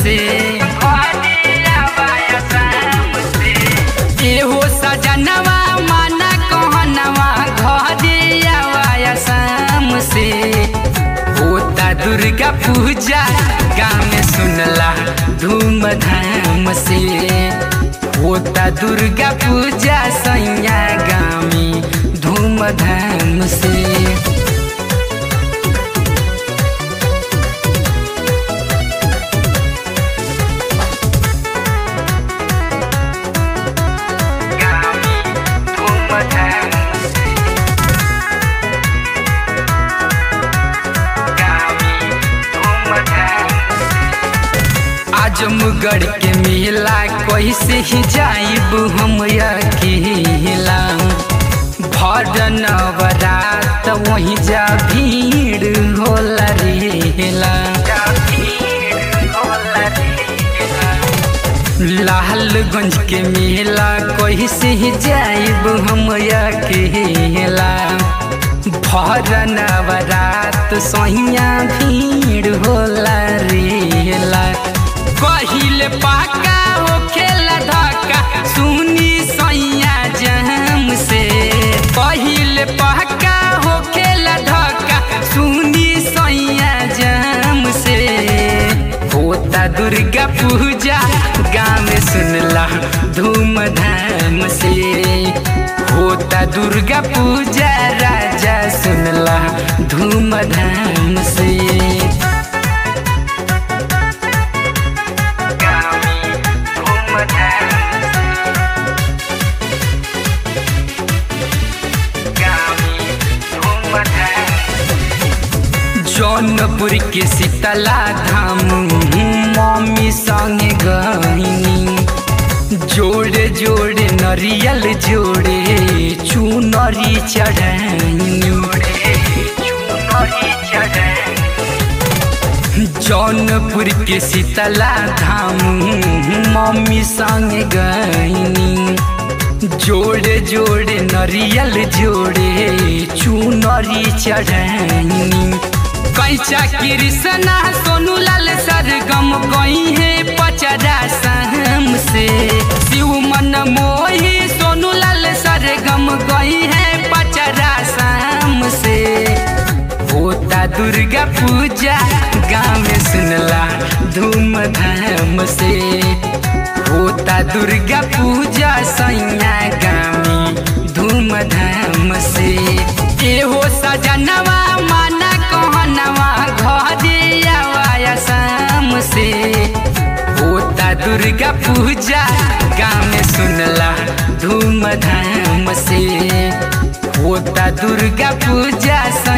से एहो सजनवा माना कहनवा घरे आवाया शाम से होता दुर्गा पूजा गाँव में सुनला धूमधाम से होता दुर्गा पूजा सैया गाँव में धूमधाम से आजमगढ़ के मेला कैसे ही जाइब हम अकेला भर नवरात वहीं जा भीड़ होला रेला लालगंज के मेला कैसे ही जाइब हम अकेला भर नवरात सहिया भीड़ होला रेला पहिले पाका हो खेला धक्का सुनी सैया जम से पहिले पाका हो खेला धक्का सुनी सैया जम से होता दुर्गा पूजा गाँव में सुनला धूमधाम से होता दुर्गा पूजा राजा सुनला धूमधाम से जौनपुर के शीतला धाम मम्मी संगे गईनी जोड़े जोड़े नरियल जोड़े चुनरी चढ़ाई जौनपुर के शीतला धाम मम्मी संगे गईनी जोड़े जोड़े नरियल जोड़े चुनरी चढ़ाई कैचा कृष्णा सोनू लाल सरगम गई है पचरा सहम से शिव मन मोही सोनू लाल सरगम गई है पचरा सहम से होता दुर्गा पूजा गाँव में सुनला धूमधाम से होता दुर्गा पूजा सैया गामी धूमधाम से एहो सजनवा माना कहनवा घरे आवाया शाम से होता दुर्गा पूजा गाँव में सुनला धूमधाम से होता दुर्गा पूजा